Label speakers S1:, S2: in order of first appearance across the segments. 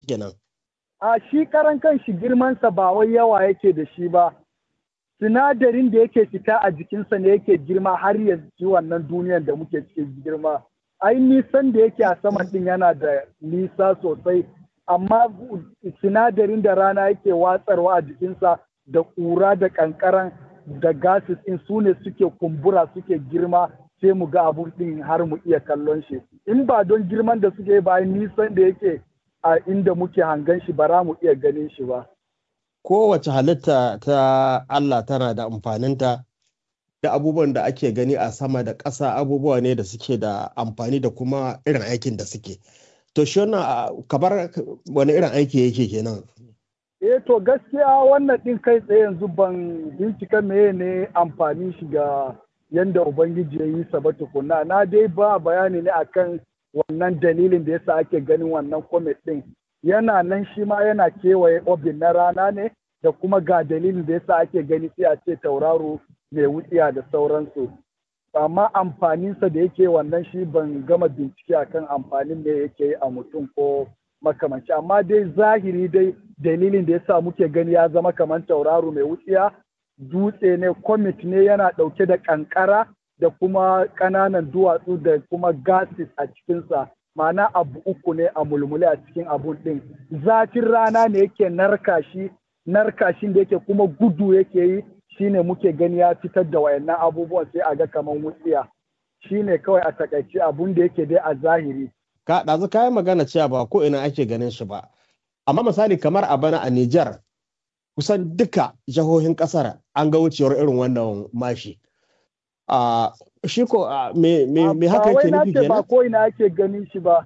S1: kenan.
S2: A shi karan kan shi girmansa ba wai yawa yake da shi ba. Sinadarin da yake fita a jikinsa ne yake girma har ya ci wannan duniyar da muke cikin girma. Ai nisan da yake a sama din yana da nisa sosai, amma sinadarin da rana yake watsarwa a jikinsa da ƙura da ƙanƙaran da gases in su ne suke kumbura suke girma sai mu ga abun din har mu iya kallon shi in ba don girman da suke ba nisan da yake a inda muke hangan shi ba mu iya ganin shi ba
S1: Kowace halitta ta Allah tana da amfaninta da abubuwan da ake gani a sama da ƙasa abubuwa ne da suke da amfani da kuma irin aikin da suke. To shi wannan kamar wani irin aiki yake kenan.
S2: Eh to gaskiya wannan ɗin kai tsaye yanzu ban bincika meye ne amfani shi ga yanda Ubangiji ya yi sa ba tukuna. Na dai ba bayani ne akan wannan dalilin da yasa ake ganin wannan comet ɗin. Yana nan shi ma yana kewaye obin na rana ne da kuma ga dalilin da yasa ake gani sai a ce tauraro mai wutsiya da sauransu. Amma amfaninsa da yake wannan shi ban gama bincike akan amfanin da yake a mutum ko makamanci amma dai zahiri dai dalilin da yasa muke gani ya zama kamar tauraro mai wutsiya dutse ne comet ne yana ɗauke da ƙanƙara da kuma ƙananan duwatsu da kuma gases a cikinsa ma'ana abu uku ne a mulmule a cikin abun ɗin zafin rana ne yake narka shi narkashin da yake kuma gudu yake yi shine muke gani ya fitar da wayannan abubuwan sai a ga kamar wutsiya shine kawai a takaice abun da yake dai a zahiri
S1: ka ɗazu kayan magana cewa ba ko ina ake ganin shi ba amma misali kamar a bana a Nijar kusan duka jihohin ƙasar an ga wucewar irin wannan mashi a shi ko me me haka yake nufi
S2: kenan ba ko ina ake ganin shi ba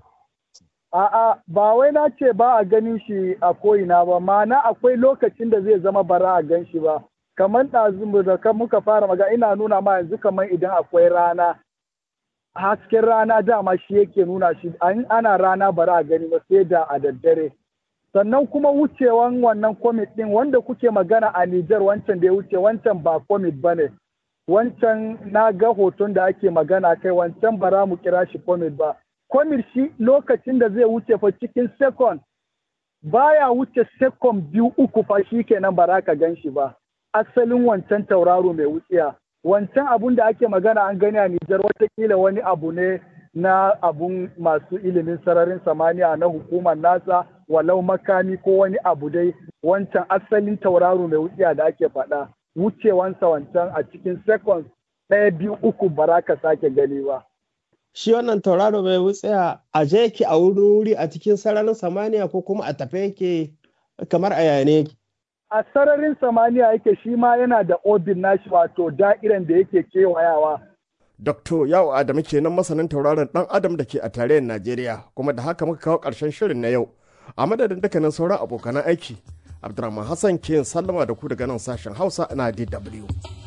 S2: a'a ba wai na ce ba a ganin shi a ko ina ba ma'ana akwai lokacin da zai zama bara a gan shi ba kamar ɗazu da muka fara maga ina nuna ma yanzu kamar idan akwai rana hasken rana dama shi yake nuna shi ana rana bara a gani ba sai da a daddare sannan kuma wucewan wannan comet din wanda kuke magana a Nijar wancan da ya wuce wancan ba comet ba ne wancan na ga hoton da ake magana kai wancan bara mu kira shi comet ba comet shi lokacin da zai wuce fa cikin second baya wuce second biyu uku fa shi kenan bara ka gan shi ba asalin wancan tauraro mai wutsiya wancan abun da ake magana an gani a Nijar watakila wani abu ne na abun masu ilimin sararin samaniya na hukumar nasa walau makami ko wani abu dai wancan asalin tauraro mai wutsiya da ake faɗa wucewansa wancan a cikin seconds ɗaya biyu uku ba za ka sake gani ba.
S1: Shi wannan tauraro mai wutsiya a je yake a wuri a cikin sararin samaniya ko kuma a tafe yake kamar a yane
S2: a sararin samaniya yake shi ma yana da obin nashi wato da'iran da yake kewayawa.
S3: Dr. Yawo Adamu kenan masanin tauraron ɗan Adam da ke a tarayyar Najeriya kuma da haka muka kawo ƙarshen shirin na yau. A madadin dukkanin sauran abokanan aiki, Abdulrahman Hassan ke sallama da ku daga nan sashen Hausa na DW.